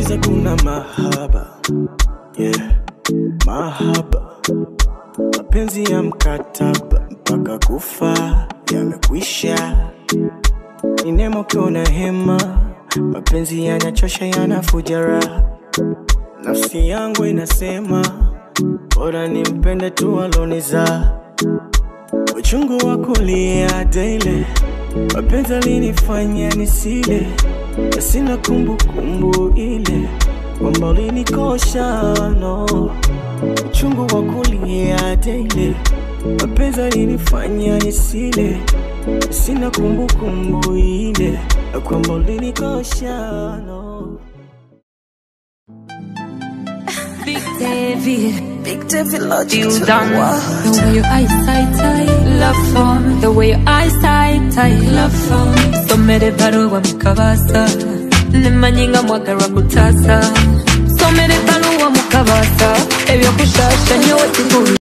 giza kuna mahaba yeah. mahaba mapenzi ya mkataba mpaka kufa yamekwisha ni nemo ukiona hema mapenzi yanachosha yanafuja raha nafsi yangu inasema bora nimpende tu aloniza uchungu wa kulia daily mapenzi alinifanya nisile na sina kumbukumbu ile kwamba ulinikosha no uchungu wa kulia daily mapenzi alinifanya nisile na sina kumbukumbu ile na kwamba ulinikosha no Big David, Big David Logic you to the done. world. The way your eyesight, I love phone. The way your eyesight, I love phone. Somere baruwa mukabasa, nemanyinga mwagara kutasa. Somere baruwa mukabasa, ebyo kushasha nyowe kikuru.